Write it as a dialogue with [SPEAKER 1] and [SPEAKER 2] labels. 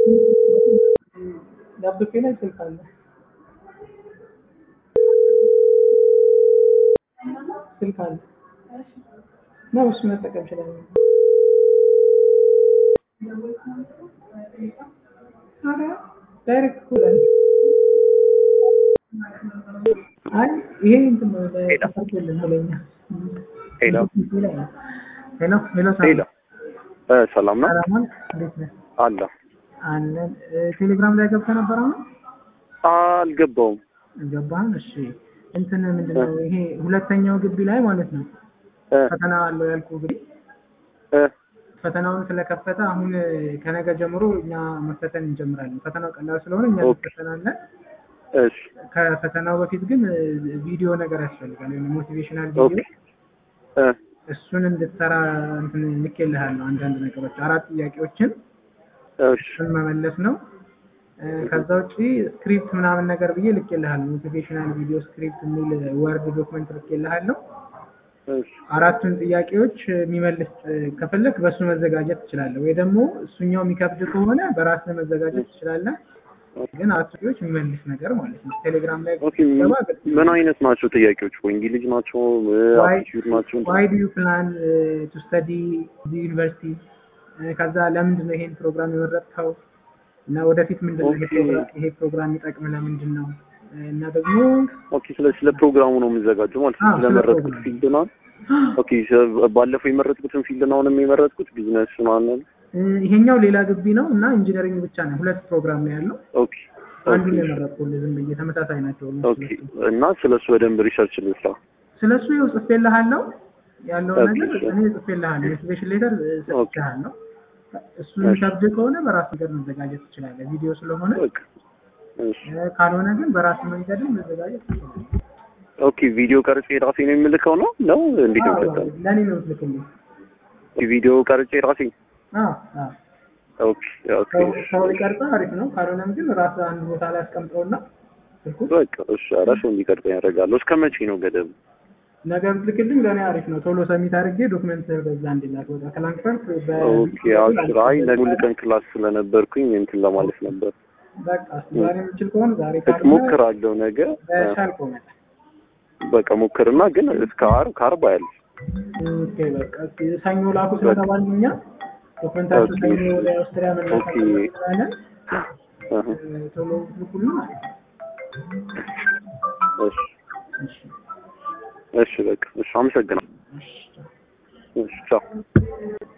[SPEAKER 1] ላፕቶፔ ላይ ስልክ አለ። ስልክ አለ ነው እሱ መጠቀም ይችላል። ዳይሬክት እኮ ላይ አይ ይሄ እንትን ነው ለተፈርቶልን ነው ለኛ
[SPEAKER 2] ሄሎ
[SPEAKER 1] ሄሎ ሄሎ
[SPEAKER 2] ሄሎ እ ሰላም ነው
[SPEAKER 1] ሰላም እንዴት ነህ?
[SPEAKER 2] አለ
[SPEAKER 1] አለን ቴሌግራም ላይ ገብተህ ነበር አሁን
[SPEAKER 2] አልገባውም
[SPEAKER 1] ገባህን? እሺ እንትን ምንድን ነው ይሄ ሁለተኛው ግቢ ላይ ማለት ነው
[SPEAKER 2] እ
[SPEAKER 1] ፈተና አለው ያልኩ ግቢ
[SPEAKER 2] እ
[SPEAKER 1] ፈተናውን ስለከፈተ አሁን ከነገ ጀምሮ እኛ መፈተን እንጀምራለን። ፈተናው ቀላል ስለሆነ እኛ
[SPEAKER 2] ኦኬ።
[SPEAKER 1] እንፈተናለን።
[SPEAKER 2] እሺ
[SPEAKER 1] ከፈተናው በፊት ግን ቪዲዮ ነገር ያስፈልጋል፣ ወይም ሞቲቬሽናል
[SPEAKER 2] ኦኬ
[SPEAKER 1] ቪዲዮ
[SPEAKER 2] እ
[SPEAKER 1] እሱን እንድትሰራ እንትን ልኬልሃለሁ። አንዳንድ ነገሮች አራት ጥያቄዎችን
[SPEAKER 2] እሺ
[SPEAKER 1] እሱን መመለስ ነው። እ ከዛ ውጪ ስክሪፕት ምናምን ነገር ብዬ ልኬልሃለሁ። ሞቲቬሽናል ቪዲዮ ስክሪፕት የሚል ወርድ ዶክመንት ልኬልሃለሁ።
[SPEAKER 2] እሺ
[SPEAKER 1] አራቱን ጥያቄዎች የሚመልስ እ ከፈለክ በእሱ መዘጋጀት ትችላለህ፣ ወይ ደግሞ እሱኛው የሚከብድ ከሆነ በራስህ መዘጋጀት ትችላለህ። ግን አራቱ ጥያቄዎች የሚመልስ ነገር ማለት ነው። ቴሌግራም ላይ
[SPEAKER 2] ኦኬ
[SPEAKER 1] ገባ
[SPEAKER 2] ምን አይነት ናቸው ጥያቄዎች? እንግሊዝ ናቸው?
[SPEAKER 1] Why-
[SPEAKER 2] አፕቲቲዩድ ናቸው?
[SPEAKER 1] ዋይ ዱ ዩ ፕላን ቱ ስተዲ ዩኒቨርሲቲ? ከዛ ለምንድን ነው ይሄን ፕሮግራም የመረጥከው? እና ወደፊት ምንድን ነው ይሄ
[SPEAKER 2] ኦኬ።
[SPEAKER 1] ፕሮግራም ይሄ ፕሮግራም የሚጠቅም ለምንድን ነው? እና ደግሞ
[SPEAKER 2] ኦኬ ስለ ስለ ፕሮግራሙ ነው የምዘጋጀው ማለት ነው።
[SPEAKER 1] አዎ፣ ስለ
[SPEAKER 2] ስለመረጥኩት
[SPEAKER 1] ፕሮግራሙ።
[SPEAKER 2] ፊልድ ነው። ኦኬ ስለ- ባለፈው የመረጥኩትን ፊልድ ነው አሁንም የመረጥኩት ቢዝነስ ነው አለ።
[SPEAKER 1] እ ይሄኛው ሌላ ግቢ ነው እና ኢንጂነሪንግ ብቻ ነው። ሁለት ፕሮግራም ነው ያለው።
[SPEAKER 2] ኦኬ
[SPEAKER 1] አንዱን
[SPEAKER 2] ኦኬ
[SPEAKER 1] የመረጥኩልህ ዝም ብዬ ተመሳሳይ ናቸው።
[SPEAKER 2] ኦኬ እና ስለሱ በደንብ ሪሰርች ልስራ።
[SPEAKER 1] ስለሱ ይኸው ጽፌልሃለሁ ያለውን
[SPEAKER 2] ኦኬ፣
[SPEAKER 1] ነገር
[SPEAKER 2] እሺ።
[SPEAKER 1] እኔ ጽፌልሃለሁ። ሞቲቬሽን ሌተር ሰጥቼሃለሁ። እሱ
[SPEAKER 2] እሺ።
[SPEAKER 1] የሚከብድ ከሆነ በራስ ነገር መዘጋጀት ትችላለህ። ቪዲዮ ስለሆነ
[SPEAKER 2] በቃ እሺ
[SPEAKER 1] እ ካልሆነ ግን በራስ መንገድም መዘጋጀት ትችላለህ።
[SPEAKER 2] ኦኬ ቪዲዮ ቀርጬ ራሴ ነው የምልከው ነው ነው እንዴት ነው
[SPEAKER 1] አዎ፣
[SPEAKER 2] የሚሰጠው?
[SPEAKER 1] ለእኔ ነው የምትልክልኝ።
[SPEAKER 2] ቪዲዮ ቀርጬ ራሴ
[SPEAKER 1] አዎ፣ አዎ።
[SPEAKER 2] ኦኬ ኦኬ
[SPEAKER 1] ሰው- ሰው ሊቀርጸው አሪፍ ነው። ካልሆነም ግን ራስ አንድ ቦታ ላይ አስቀምጠውና ስልኩ
[SPEAKER 2] በቃ እሺ ኧረ ሰው እንዲቀርጸኝ ያደርጋለሁ። እስከ መቼ ነው ገደብ?
[SPEAKER 1] ነገ ብትልክልኝ ለእኔ አሪፍ ነው። ቶሎ ሰሚት አድርጌ ዶክመንት በዛ እንዲላክ ወጣ ከላንክፈርት
[SPEAKER 2] ኦኬ አስር አይ ለሁል ቀን ክላስ ስለነበርኩኝ እንትን ለማለት ነበር።
[SPEAKER 1] በቃ እስኪ ዛሬ የምችል ከሆነ ዛሬ ካልሆነ
[SPEAKER 2] ሞክራለሁ ነገ
[SPEAKER 1] በቻልከው መጠን
[SPEAKER 2] በቃ ሞክርና ግን እስከ ዓርብ ከዓርብ አያል
[SPEAKER 1] ኦኬ በቃ እስኪ ሰኞ ላኩ ስለተባልን እኛ ዶክመንታችሁ
[SPEAKER 2] ኦኬ።
[SPEAKER 1] ሰኞ ወደ አውስትሪያ መላክ
[SPEAKER 2] ኦኬ።
[SPEAKER 1] ስላለን
[SPEAKER 2] አህ
[SPEAKER 1] ቶሎ ልኩልን ማለት ነው።
[SPEAKER 2] እሺ
[SPEAKER 1] እሺ
[SPEAKER 2] እሺ በቃ እሺ አመሰግናለሁ።
[SPEAKER 1] እሺ
[SPEAKER 2] እሺ ቻው